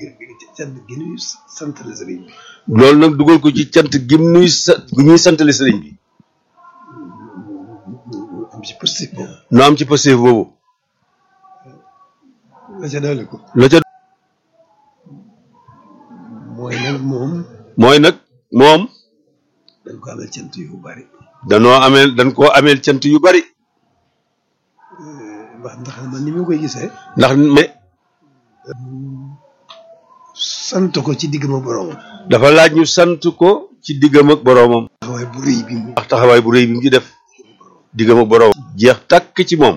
cant gi ñuy santale sëriñ bi loolu nag dugal ko ci cant gim nuy sa gu ñuy santale sëriñ bi am ci positif boobu nu am ci passif boobu la ca dolli ko la ca mooy nag moom mooy nag moom dañ ko amal cant yu bari danoo ameel dañ koo ameel cant yu bari wax ndax man ni ma koy gisee ndax mais sant ko ci digg ma borom dafa laaj ñu sant ko ci diggam ak boroomam taxawaay bu rëy bi mu ndax taxawaay bu rëy bi mu ci def diggam ak boroomam jeex tàkk ci moom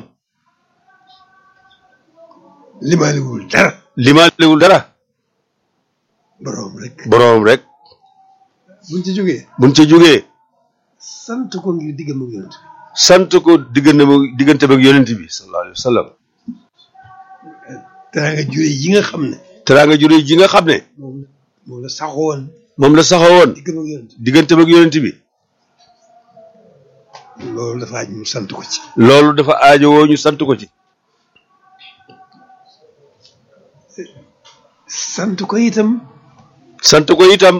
limaaliwul dara limaalewul dara borom rek boroomam rek buñ ci jógee buñ ca jógee sant ko ngir diggam ak yonent bi sant ko diggante diggante ak yonent bi sallallahu alayhi wa sallam teraanga jure yi nga xam ne teraanga ju rëy ji nga xam ne moom la moom la saxoon moom la saxawoon diggam ak yonent diggante ak yonent bi bi loolu dafa aj mu sant ko ci loolu dafa aajowoo ñu sant ko ci sant ko itam sant ko itam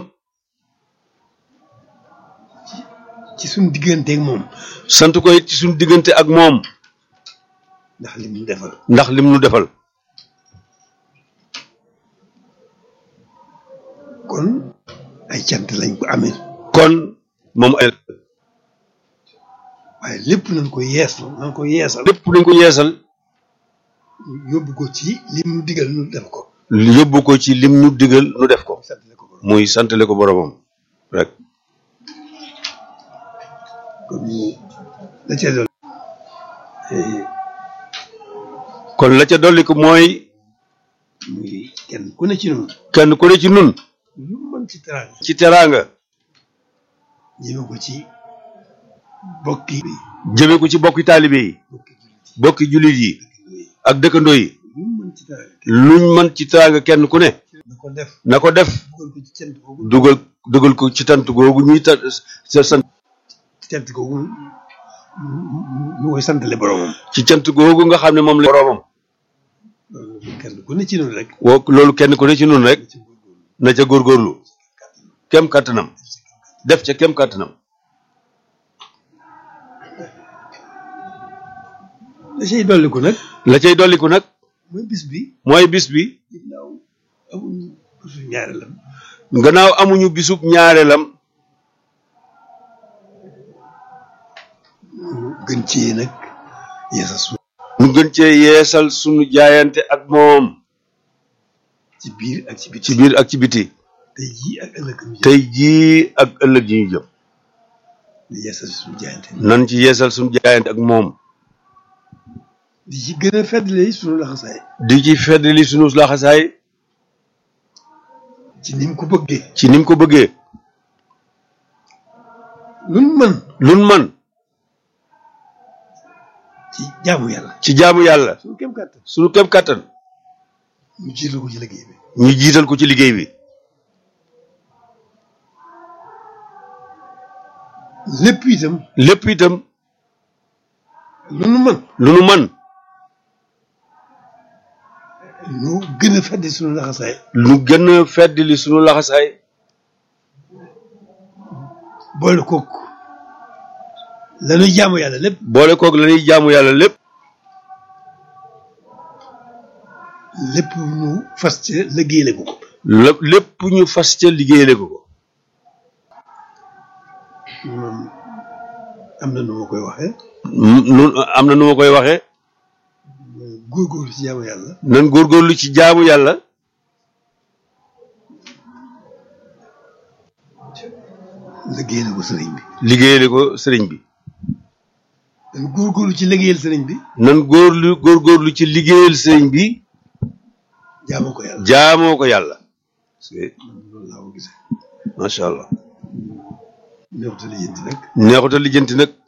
ci suñ digganteeg moom sant ko it ci suñu diggante ak moom ndax li mu defal ndax lim nu defal kon ay cant lañ ko amee kon moom ay waaye lépp nañ ko yeesal nañ ko yeesal lépp dañ ko yeesal yóbbu ko ci lim nu digal nu def ko yóbbu ko ci lim nu digal nu def ko sant ko borom muy santale ko boromam rek kon ñu la ca doon kon la ca dolli ko mooy muy kenn ku ne ci noonu kenn ku ne ci nun lu mën ci teraanga ci teraanga ñëme ko ci bokki jëme ko ci bokki taalibe yi bokki jullit yi bokki jullit yi ak dëkkandoo yi lu mën ci teraanga luñ mën ci teraanga kenn ku ne na ko def na ko def dugal ko ci cant googu dugal dugal ko ci tant googu ñuy ta sa sant ci cant googu mu koy santale boromam ci cant googu nga xam ne moom la boromam loolu kenn ku ne ci noonu rek woo loolu kenn ku ne ci nun rek ci góorgóorlu na ca góorgóorlu kem kàttanam def ca kem kàttanam la cay dolliku nag la cay dolliku nag mooy bis bi mooy bis bi ginnaaw amuñu bisu ñaareelam gannaaw amuñu bisub ñaareelam ñu gën ci nag yeesal su ñu gën cee yeesal sunu jaayante ak moom ci biir ak ci biti ci biir ak ci biti tey jii ak ëllëg ñu jëm tey jii ak ëllëg yi ñu jëm di yeesal suñu jaayante nan ci yeesal sunu jaayante ak moom di ci gën a feddali suñu laxasaay di ci feddali sunu laxasaay ci ni mu ko bëggee ci ni mu ko bëggee luñ mën lun man ci jaamu yàlla ci jaamu yàlla suñu kem kàttan sunu kem kàttan ñu jiital ko ci liggéey bi ñu jiital ko ci liggéey bi lépp itam lépp itam lu nu mën lu nu man ñu gën a feddi suñu laxasaay lu gën a feddali sunu laxasaay boole kook lañuy jaamu yàlla lépp boole koog la ñuy jaamu yàlla lépp lépp ñu fas ci liggéeyale ko ko lépp lépp ñu fas ca liggéeyale ko ko moom am na nu ma koy waxee nun am na nu ma koy waxee góorgóorlu ci jaamu yàlla nan góorgóorlu ci jaamu yàlla liggéeyale ko sëriñ bi liggéeyale ko sëriñ bi dañ góorgóorlu ci liggéeyal sëriñ bi nan góorlu góorgóorlu ci liggéeyal sëriñ bi jaamoo ko yàlla jaamoo ko yàlla loolu laa ko gisee macha allah neexuta lijjanti nag neexuta lijjanti nag